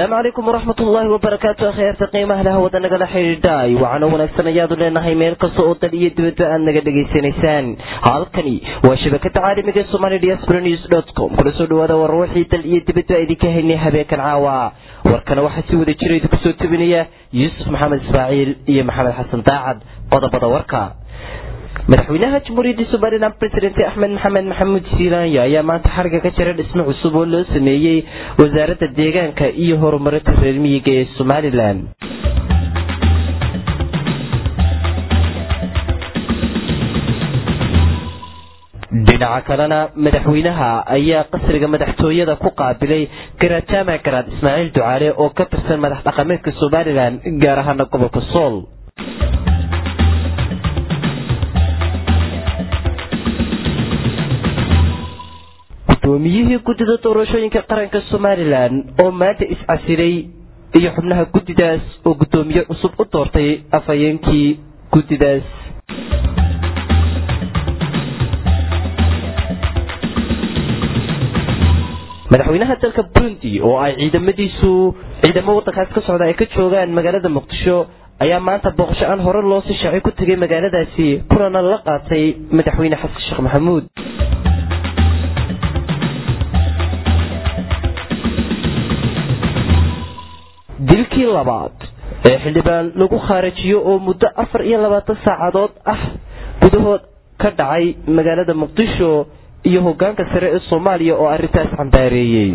asalaamu calaykum waraxmat ullaahi wabarakaatu akhyaarta qiimaha leh wada nagala xidhiidhaay waxaana wanaagsan ayaadu leenahay meel kasta oo dal iyo dibadba aad naga dhegaysanaysaan halkani waa shabakada caalamiga somali diaspora news dot com kula soo dhawaada war wixii dal iyo dibadba idinka haynay habeenkan caawa warkana waxaa si wada jira idinku soo tebinaya yuusuf maxamed ismaaciil iyo maxamed xasan daacad qodobada warka madaxweynaha jamhuuriyadda somalilan president axmed maxamed maxamuud siilaanya ayaa maanta xariga ka jira dhismo cusub oo loo sameeyey wasaaradda deegaanka iyo horumarinta reer miyiga ee somalilan dhinaca kalena madaxweynaha ayaa qasriga madaxtooyada ku qaabilay garajaama garaad ismaaciil ducaale oo ka tirsan madax dhaqameedka somalilan gaar ahaana gobolka sool gudoomiyihii guddida doorashooyinka qaranka somalilan oo maanta is-casilay iyo xubnaha guddidaas oo guddoomiye cusub u doortay afhayeenkii guddidaas madaxweynaha dalka burundi oo ay ciidamadiisu ciidamo waddankaas ka socda ay ka joogaan magaalada muqdisho ayaa maanta booqasho aan hore loo sii shaacay ku tegay magaaladaasi kulana la qaatay madaxweyne xasan sheekh maxamuud dilkii labaad ee xildhibaan lagu khaarajiyo oo muddo afar iyo labaatan saacadood ah gudahood ka dhacay magaalada muqdisho iyo hogaanka sare ee soomaaliya oo arrintaas cambaareeyey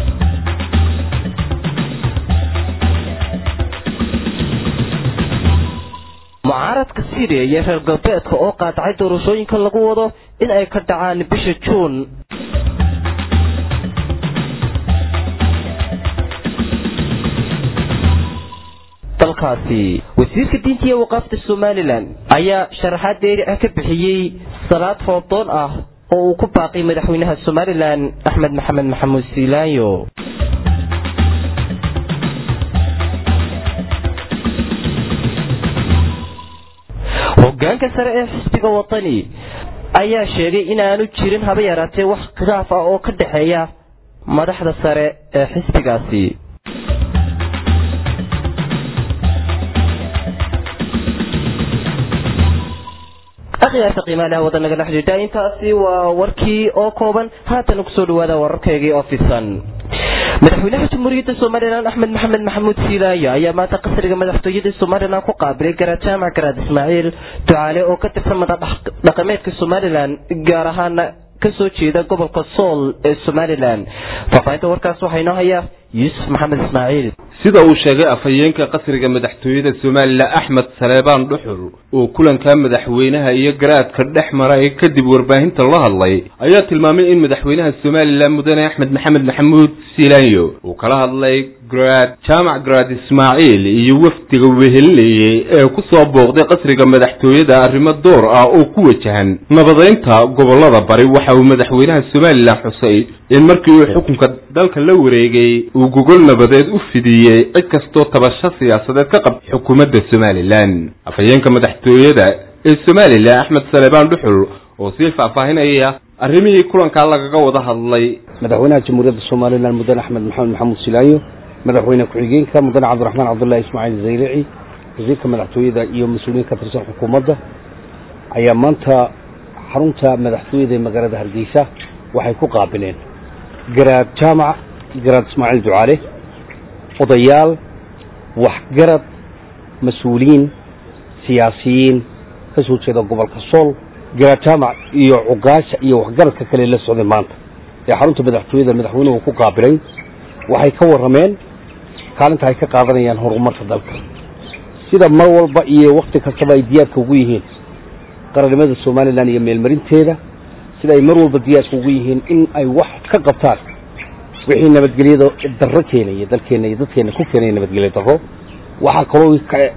mucaaradka syriya iyo reer galbeedka oo qaadacay doorashooyinka lagu wado in ay ka dhacaan bisha juun dalkaasi wasiirka diinta iyo waqaafta somalilan ayaa sharaxaad dheeri ah ka bixiyey salaad foodoon ah oo uu ku baaqay madaxweynaha somalilan axmed maxamed maxamuud siilaanyo hogaanka sare ee xisbiga wadani ayaa sheegay inaanu jirin haba yaraatee wax khilaaf ah oo ka dhexeeya madaxda sare ee xisbigaasi akhyaarta qiimaalaha wada nagala xidhiidha intaasi waa warkii oo kooban haatana kusoo dhawaada wararkaygii oo fisan madaxweynaha jamhuuriyadda somalilan axmed maxamed maxamuud siilaaya ayaa maanta qasriga madaxtooyada somalilan ku qaabilay garajaamac garaad ismaaciil ducaale oo ka tirsan madaxdhaqameedka somalilan gaar ahaana kasoo jeeda gobolka sool ee somalilan faahfaahinta warkaas waxaa inoo haya yuusuf maxamed ismaaciil sida uu sheegay afhayeenka qasriga madaxtooyada somalilan axmed saleebaan dhuxul oo kulanka madaxweynaha iyo garaadka dhex maray kadib warbaahinta la hadlay ayaa tilmaamay in madaxweynaha somalilan mudane axmed maxamed maxamuud siilaanyo uu kala hadlay garaad jaamac garaad ismaaciil iyo wafdiga wehelinayay ee ku soo booqday qasriga madaxtooyada arrimo door ah oo ku wajahan nabadeynta gobolada bari waxa uu madaxweynaha somalilan xusay in markii uu xukunka dalka la wareegay uu gogol nabadeed u fidiyey cid kastoo tabasho siyaasadeed ka qabta xukuumadda somalilan afhayeenka madaxtooyada ee somalilan axmed saleebaan dhuxul oo sii faahfaahinaya arrimihii kulankaa lagaga wada hadlay madaxweynaha jamhuuriyadda somalilan mudane axmed maxamed maxamuud silaayo madaxweyne ku-xigeenka mudane cabdiraxmaan cabdullaahi ismaaciil zayrici wasiirka madaxtooyada iyo mas-uuliyiin ka tirsan xukuumadda ayaa maanta xarunta madaxtooyada ee magaalada hargeysa waxay ku qaabileen garaad jaamac garaad ismaaciil ducaale odayaal waxgarad mas-uuliyiin siyaasiyiin ka soo jeeda gobolka sool garaad jaamac iyo cugaasha iyo waxgaradka kale la socday maanta ee xarunta madaxtooyada madaxweynuhu ku qaabilay waxay ka warrameen kaalinta ay ka qaadanayaan horumarka dalka sida mar walba iyo wakti kastaba ay diyaarka ugu yihiin qarannimada somalilan iyo meelmarinteeda sida ay mar walba diyaarka ugu yihiin in ay wax ka qabtaan wixii nabadgelyada darro keenaya dalkeena iyo dadkeena ku keenaya nabadgelya darro waxaa kaloo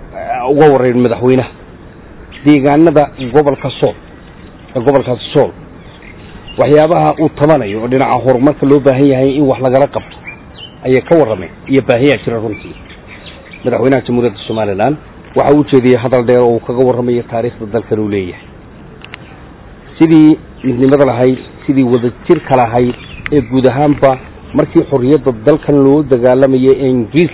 uga warrayn madaxweynaha deegaanada gobolka sool ee gobolkaasi sool waxyaabaha uu tabanayo oo dhinaca horumarka loo baahan yahay in wax lagala qabto ayay ka warrameen iyo baahiyaa jira runtii madaxweynaha jamhuuriyadda somalilan waxa uu jeediyey hadal dheer oo uu kaga warramayo taariikhda dalkan uu leeyahay sidii midnimada lahayd sidii wadajirka lahayd ee guud ahaanba markii xorriyadda dalkan loo dagaalamayay ee ingiriis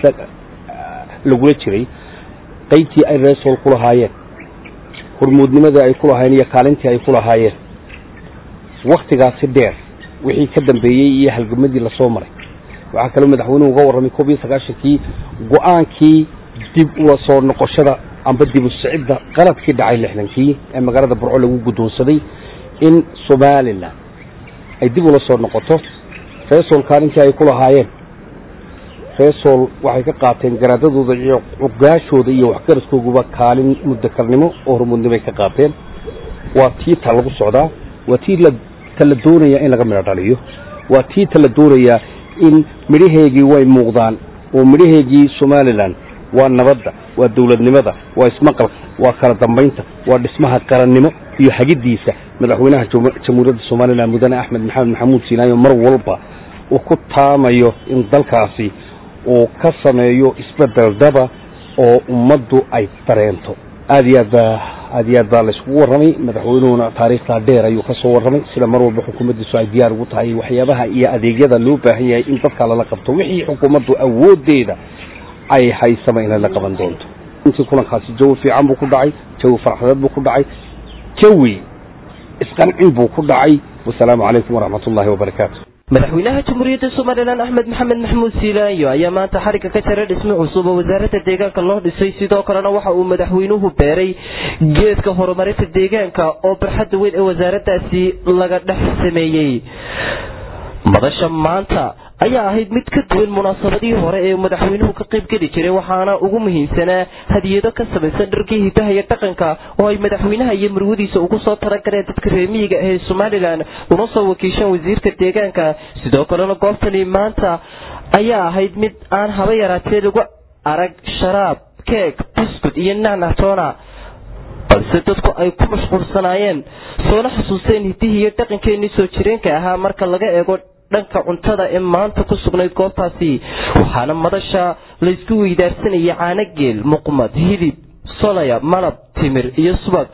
lagula jiray qaybtii ay reesool ku lahaayeen hormuudnimadii ay ku lahaayeen iyo kaalintii ay ku lahaayeen waktigaasi dheer wixii ka dambeeyey iyo halgamadii lasoo maray waxaa kaloo madaxweynuhu uga warramay koob iyo sagaashankii go-aankii dib ula soo noqoshada amba dib u sicidda qaladkii dhacay lixdankii ee magaalada burco lagu guddoonsaday in somalilan ay dib ula soo noqoto reesool kaalintii ay ku lahaayeen reesool waxay ka qaateen garaadadooda iyo cugaashooda iyo waxgaraskooguba kaalin mudakarnimo oo hormuudnimo ay ka qaateen waa tii ta lagu socdaa waa tii ta la doonaya in laga midho dhaliyo waa tii ta la doonayaa in midhaheegii way muuqdaan oo midhaheegii somalilan waa nabadda waa dowladnimada waa ismaqalka waa kala dambaynta waa dhismaha qarannimo iyo hagiddiisa madaxweynaha jamhuuriyadda somalilan mudane axmed maxamed maxamuud siinaayo mar walba uu ku taamayo in dalkaasi uu ka sameeyo isbedel daba oo ummaddu ay dareento aad iyo aad baa aad iyo aad baa layskugu warramay madaxweynuhuna taariikhtaa dheer ayuu ka soo warramay sida mar walba xukuumaddiisu ay diyaar ugu tahay waxyaabaha iyo adeegyada loo baahan yahay in dadka lala qabto wixii xukuumaddu awooddeeda ay haysama inay la qaban doonto intii kulankaasi jawi fiican buu ku dhacay jawi farxadeed buu ku dhacay jawi isqancin buu ku dhacay wasalaamu calaykum waraxmat ullahi wabarakaatu madaxweynaha jamhuuriyadda somalilan axmed maxamed maxamuud siilaanyo ayaa maanta xarigga ka jaray dhismo cusub oo wasaaradda deegaanka loo dhisay sidoo kalena waxa uu madaxweynuhu beeray geedka horumarinta deegaanka oo barxadda weyn ee wasaaraddaasi laga dhex sameeyey madasha maanta ayaa ahayd mid ka duwan munaasabadihii hore ee madaxweynuhu ka qayb geli jiray waxaana ugu muhiimsanaa hadiyado ka samaysan dharkii hidaha iyo dhaqanka oo ay madaxweynaha iyo marwadiisa ugu soo talagaleen dadka reemiyiga ee somalilan una soo wakiishaan wasiirka deegaanka sidoo kalena goobtani maanta ayaa ahayd mid aan haba yaraatee lagu arag sharaab keeg buskud iyo nacnactoona balse dadku ay ku mashquulsanaayeen soona xusuusteen hidihii iyo dhaqankeenii soo jireenka ahaa marka laga eego dhanka cuntada ee maanta ku sugnayd goobtaasi waxaana madasha laysku weydaarsanayay caanogeel muqmad hilib solaya malab timir iyo subag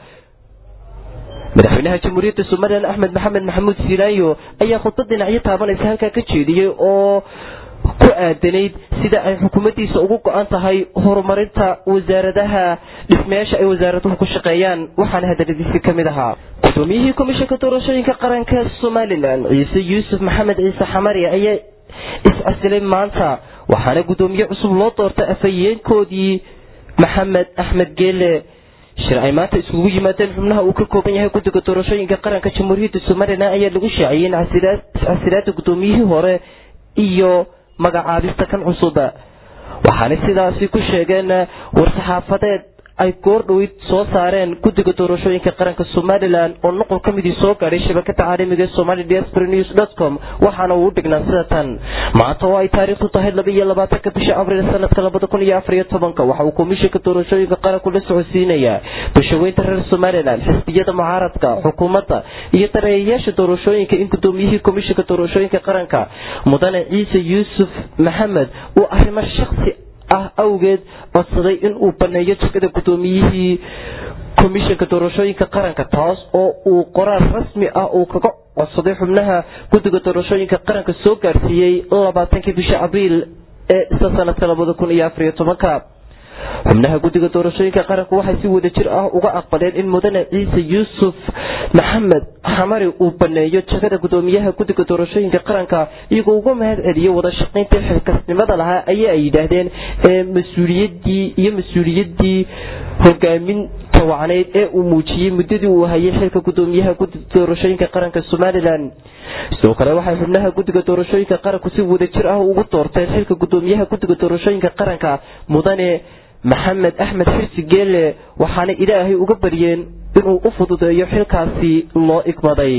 madaxweynaha jamhuuriyadda somalilan axmed maxamed maxamuud siilaayo ayaa khudbad dhinacyo taabanaysa halkaa ka jeediyey oo ku aadanayd sida ay xukuumaddiisa ugu go-an tahay horumarinta wasaaradaha dhismayaasha ay wasaaraduhu ku shaqeeyaan waxaana hadaladiisii ka mid ahaa gudoomiyihii komishanka doorashooyinka qaranka somalilan ciise yuusuf maxamed ciise xamari ayaa is-casilay maanta waxaana guddoomiye cusub loo doortay afhayeenkoodii maxamed axmed geele shir ay maanta iskugu yimaadeen xubnaha uu ka kooban yahay guddiga doorashooyinka qaranka jamhuuriyadda somalilan ayaa lagu shaaciyey in iscasilaada guddoomiyihii hore iyo magacaabista kan cusuba waxaana sidaasi ku sheegeen war-saxaafadeed ay goordhoweyd soo saareen guddiga doorashooyinka qaranka somalilan oo nuqul ka midii soo gaadhay shabakada caalamiga ee somali diaspora news dot com waxaana uu u dhignaa sida tan maanta oo ay taariikhdu tahay laba iyo labaatanka bisha abriil sanadka labada kun iyo afar iyo tobanka waxa uu komishanka doorashooyinka qaranku la socodsiinayaa bulshaweynta reer somalilan xisbiyada mucaaradka xukuumadda iyo dareeyayaasha doorashooyinka in gudoomiyihii komishanka doorashooyinka qaranka mudane ciise yuusuf maxamed uu arrimo shaksi ah awgeed codsaday in uu baneeyo jegada guddoomiyihii komishanka doorashooyinka qaranka taas oo uu qoraal rasmi ah uu kaga codsaday xubnaha guddiga doorashooyinka qaranka soo gaarsiiyey labaatankii bisha abriil ee isla sanadka labada kun iyo afariyo tobanka xubnaha guddiga doorashooyinka qaranku waxay si wada jir ah uga aqbaleen in mudane ciise yuusuf maxamed xamari uu baneeyo jegada gudoomiyaha guddiga doorashooyinka qaranka iyagoo uga mahad celiyo wada shaqaynta xilkasnimada lahaa ayaa ay yidhaahdeen ee mas-uuliyadii iyo mas-uuliyadii hogaaminta wacneyd ee uu muujiyey muddadii uu hayay xilka gudoomiyaha guddiga doorashooyinka qaranka somalilan sidoo kale waxay xubnaha guddiga doorashooyinka qaranku si wada jir ah ugu doorteen xilka gudoomiyaha guddiga doorashooyinka qaranka mudane maxamed axmed xirsi geele waxaana ilaahay uga baryeen inuu u fududeeyo xilkaasi loo igmaday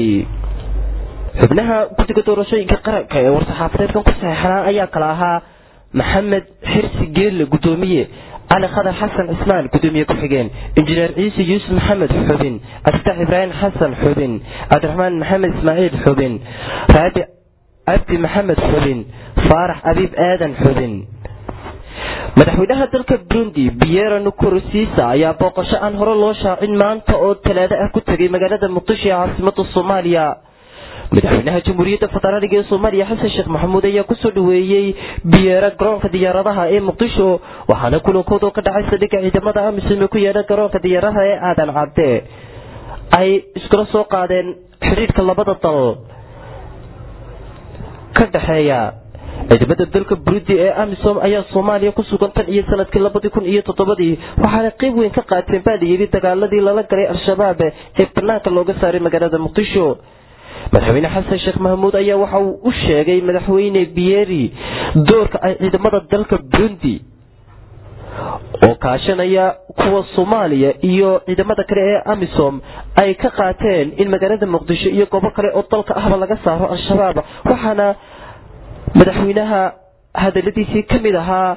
xubnaha guddiga doorashooyinka qaranka ee war-saxaafadeedkan ku saxeixnaa ayaa kala ahaa maxamed xirsi geelle gudoomiye cali khadar xasan cismaan gudoomiye ku-xigeen injineer ciise yuusuf maxamed xubin abditax ibraahim xasan xubin cabdiraxmaan maxamed ismaaciil xubin raabi cabdi maxamed xubin faarax abiib aadan xubin madaxweynaha dalka burundi biero nukurosiisa ayaa booqasho aan hore loo shaacin maanta oo talaado ah ku tegay magaalada muqdisho ee caasimada soomaaliya madaxweynaha jamhuuriyadda federaaliga ee soomaaliya xasan sheekh maxamuud ayaa kusoo dhaweeyey biyeera garoonka diyaaradaha ee muqdisho waxaana kulankooda ka dhacay saldhigga ciidamada amisom ee ku yeedha garoonka diyaaradaha ee aadan cadde ay iskula soo qaadeen xidhiidhka labada dal ka dhexeeya ciidamada dalka burundi ee amisom ayaa soomaaliya ku sugan tan iyo sanadkii labadii kun iyo toddobadii waxaana qayb weyn ka qaateen baa layidhi dagaaladii lala galay al-shabaab ee banaanka looga saaray magaalada muqdisho madaxweyne xasan sheekh mahmuud ayaa waxa uu u sheegay madaxweyne biyeri doorka ay ciidamada dalka burundi oo kaashanaya kuwa soomaaliya iyo ciidamada kale ee amisom ay ka qaateen in magaalada muqdisho iyo goobo kale oo dalka ahba laga saaro al-shabaab waxaana madaxweynaha hadaladiisii ka mid ahaa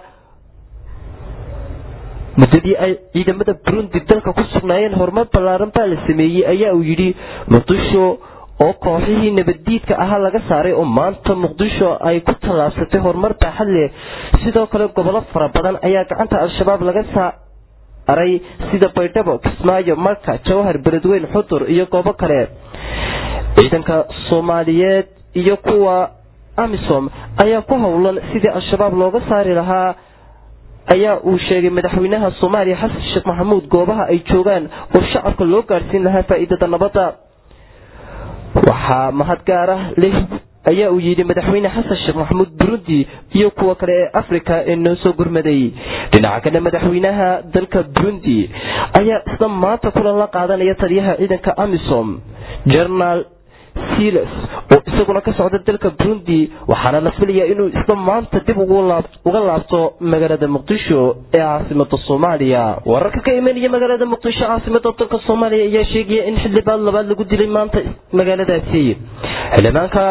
muddadii ay ciidamada burundi dalka ku sugnaayeen horumar ballaaran baa la sameeyey ayaa uu yidhi muqdisho oo kooxihii nabaddiidka ahaa laga saaray oo maanta muqdisho ay ku tallaabsatay horumar baaxad leh sidoo kale gobollo fara badan ayaa gacanta al-shabaab laga saaray sida baydhabo kismaayo marka jawhar beledweyn xudur iyo goobo kale ciidanka soomaaliyeed iyo kuwa amisom ayaa ku howlan sidii al-shabaab looga saari lahaa ayaa uu sheegay madaxweynaha soomaaliya xasan sheekh maxamuud goobaha ay joogaan oo shacabka loo gaadhsiin lahaa faa'iidada nabadda waxaa mahad gaar ah leh ayaa uu yidhi madaxweyne xasan sheekh maxamuud burundi iyo kuwa kale ee afrika ee noo soo gurmaday dhinaca kale madaxweynaha dalka burundi ayaa isla maanta kulan la qaadanaya taliyaha ciidanka amisom jenaraal silas oo isaguna ka socda dalka burundi waxaana la filayaa inuu isla maanta dib uga laabto magaalada muqdisho ee caasimada soomaaliya wararka ka imanaya magaalada muqdisho caasimada dalka soomaaliya ayaa sheegaya in xildhibaan labaad lagu dilay maanta magaaladaasi xildhibaanka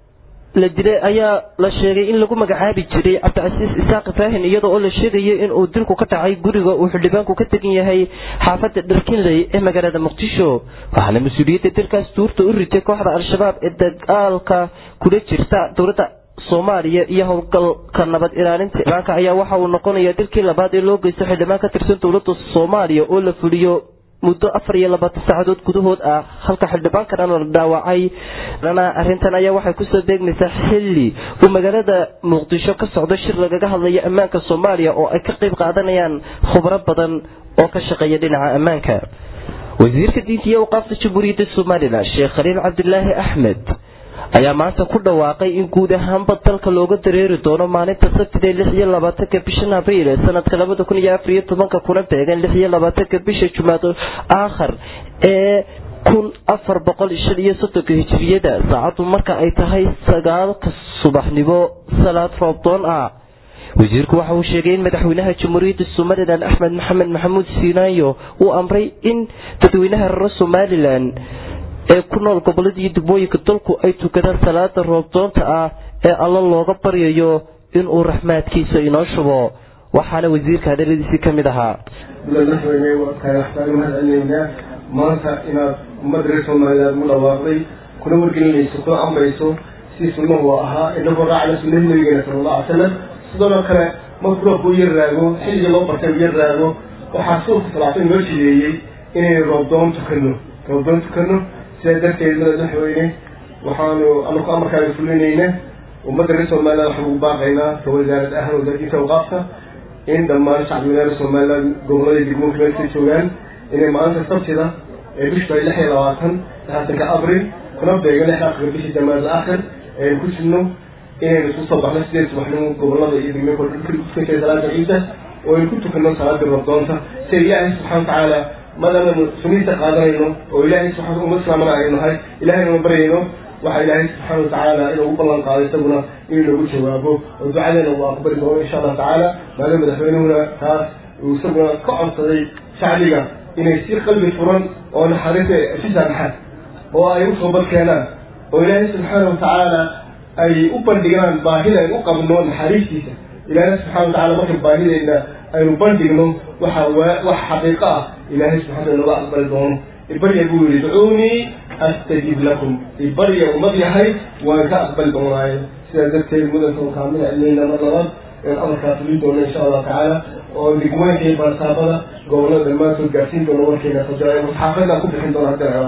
la dilay ayaa la sheegay in lagu magacaabi jiray cabdicasiis isaaq ibraahin iyadoo oo la sheegayo in uu dilku ka dhacay guriga uu xildhibaanku ka tegan yahay xaafada dharkinley ee magaalada muqdisho waxaana mas-uuliyadda dilkaas duurta u ritay kooxda al-shabaab ee dagaalka kula jirta dowladda soomaaliya iyo howlgalka nabad ilaalinta xildhibaanka ayaa waxa uu noqonayaa dilkii labaad ee loo geysto xildhibaan ka tirsan dowladda soomaaliya oo la fuliyo muddo afar iyo labaatan saacadood gudahood ah halka xildhibaankan la dhaawacay arrintan ayaa waxay kusoo beegmaysaa xilli uu magaalada muqdisho ka socdo shir lagaga hadlayo ammaanka soomaaliya oo ay ka qayb qaadanayaan khubro badan oo ka shaqeeya dhinaca ammaanka wasiirka diinta iyo awqaafta jamhuuriyadda somalilan sheekh khaliil cabdilaahi axmed ayaa maanta ku dhawaaqay in guud ahaanba dalka looga dareeri doono maalinta sabtida lix iyo labaatanka bishan abriil ee sanadka labada kun iyo afar iyo tobanka kuna beegan lix iyo labaatanka bisha jumaado aakhar ee kun afar boqol shan iyo soddonka hijiriyada saacaddu marka ay tahay sagaalka subaxnimo salaad roobdoon ah wasiirku waxa uu sheegay in madaxweynaha jamhuuriyadda somalilan axmed maxamed maxamuud siinaayo uu amray in dadweynaha reer somalilan ee ku nool gobolada iyo degmooyinka dalku ay tukadaan salaada roobdoonta ah ee alla looga baryayo inuu raxmaadkiisa inoo shubo waxaana wasiirka hadaladiisii ka mid ahaa madaxweyne waa tahay waxbaan mahadcelinaynaa maanta inaad ummadda reer somaliland u dhawaaqday kuna wargelinayso kuna amrayso si sunnahu ahaa inagoo raacna sunnada nabigeena sala allahu alay salam sidoo kale markuu roobka u yar raago xilliga loo bartay u yar raago waxaa suulka salaatay noo jideeyey inaynu roobdoon tukano roobdoon tukano sidaa darteed madaxweyne waxaanu anaku amarkaaga fulinayna ummadda reer somaliland waxaan ugu baaqaynaa ka wasaarad ahaan wasaaradinta awqaafta in dhammaan shacbiga reer somaliland gobolada degmooyinka meelkay joogaan inay maalinta sabtida ee bishta lix iyo labaatan labaatanka abril kuna beega lix akhir bishii jamaad aakhir aynu ku jirno inaynu isku soo baxno sideed subaxnimo gobolada iyo degmooyinka dhulka salaada ciida oo aynu ku tukano salaada rabdoonta si ilaahay subxana watacaala maadaamanu suniinta qaadanayno oo ilaahay subxaana ummad islaamana aynu nahay ilahaynama baryayno waxaa ilaahay subxaana watacaala inuu u ballan qaaday isaguna inuu nagu jawaabo oo ducadeena uu aqbali doono insha allah tacaala maadaama madaxweynuhuna taas uu isaguna ka codsaday shacbiga inay si qalbi furan oo naxariista si saamaxaan oo ay u toobad keenaan oo ilaahay subxaana watacaala ay u bandhigaan baahida aynu u qabno naxariistiisa ilaahay subxana watacala marka baahideyna aynu bandhigno waxa wax xaqiiqo ah ilaahay subxana naga aqbali doono ibarya buu yihi ducuunii astajib lakum ibarya ummad yahay waan ka aqbali doonaayo sidaa darteed mudanka kaamila ilayna mar labaad een amarkaa fulin doono insha allahu tacaala oo degmooyinka iyo baarsaabada gobolada dhammaantood gaarsiin doono warkeena fajaa xaafadaan ku bixin doona hadda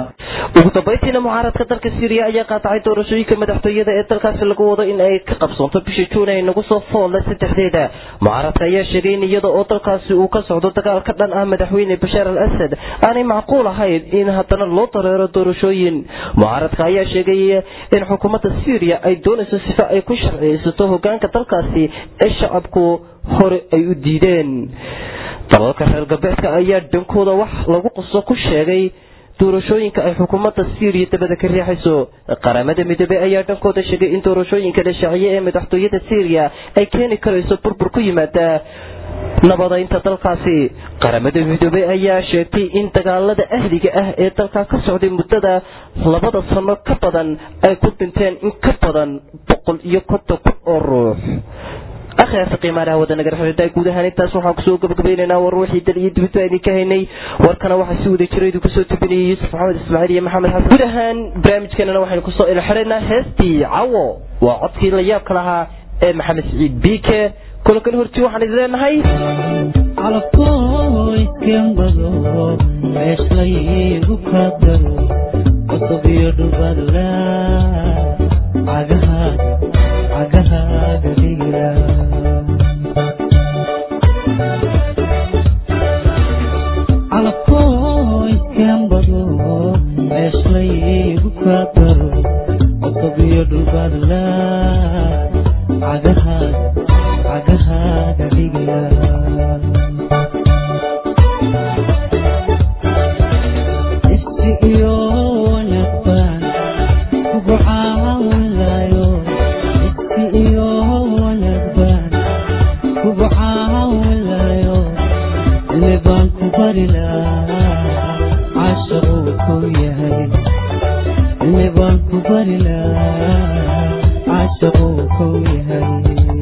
ugu dambeyntiina mucaaradka dalka syriya ayaa qaatacay doorashooyinka madaxtooyada ee dalkaasi lagu wado in ay ka qabsoonto bisha juun ay nagu soo foolle saddexdeeda mucaaradka ayaa sheegay in iyada oo dalkaasi uu ka socdo dagaal ka dhan ah madaxweyne bashaar al asad aanay macquul ahayn in haddana loo dareero doorashooyin mucaaradka ayaa sheegay in xukuumadda syriya ay doonayso sifa ay ku sharciyeysato hogaanka dalkaasi ee shacabku hore ay u diideen dalalka reer galbeedka ayaa dhankooda wax lagu qaso ku sheegay doorashooyinka ay xukuumadda syriya dabada ka riixayso qaramada midoobey ayaa dhankooda sheegay in doorashooyinka la shaaciye ee madaxtooyada syriya ay keeni karayso burbur ku yimaada nabadaynta dalkaasi qaramada midoobey ayaa sheegtay in dagaalada ahliga ah ee dalka ka socday muddada labada sano ka badan ay ku dhinteen in ka badan boqol iyo konton kun oo ruux akhyaarta qiimaalaha wadanagar xidhiidha guud ahaan intaas waxaan kusoo gabagabaynaynaa war ruuxii dal iyo dibadba idinka haynay warkana waxaa si wada jira idinku soo tubinayay yuusuf maxamed ismaaciil iyo maxamed xasan guud ahaan barnaamijkeenana waxaynu kusoo ilxiraynaa heestii cawo waa codkii la yaabka lahaa ee maxamed siciid biike kulankan horti waxaan idin leenahay calafooyskembado meeslaygu ka daro cusub iyo dhubadla cagahaaga cagahaaga dhigla calafooyskembado meeslaygu ka daro cusub iyo dhubadla cagahaaga cagahaaga dhigla isti iyo wanagban kugu caawinlayo isti iyo wanagban kugu caawinlayo cilmi baan ku bari lahaa cashaquu ku yahay cilmi baan ku bari lahaa cashaquu ku yahay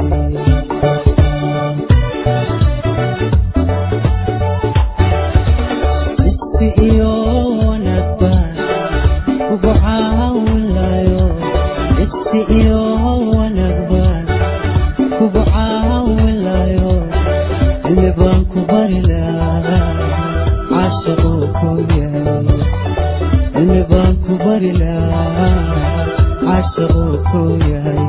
isti iyo wanagban kugu caawinlayo isti iyo wanagban kugu caawinlayo cilmi baan ku bari lahaa cashaquu ku yahay cilmi baan ku bari lahaa cashaquu ku yahay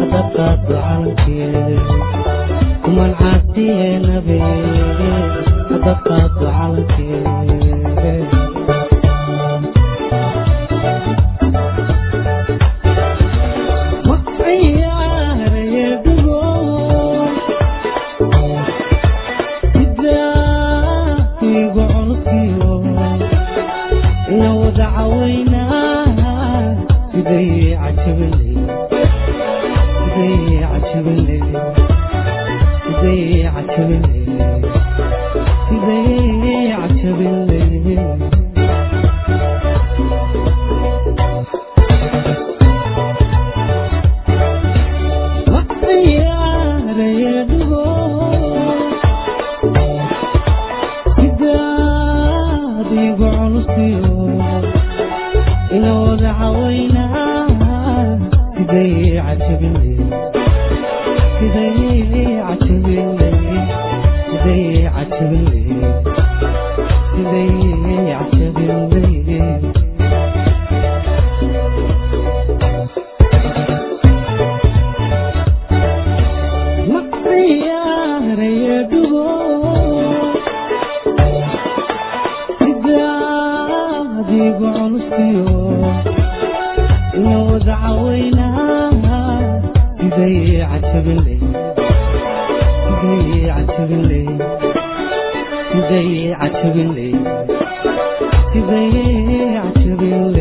hadaqaado calankeed kuman caasiye nabe hadaqaado calankeed Today, I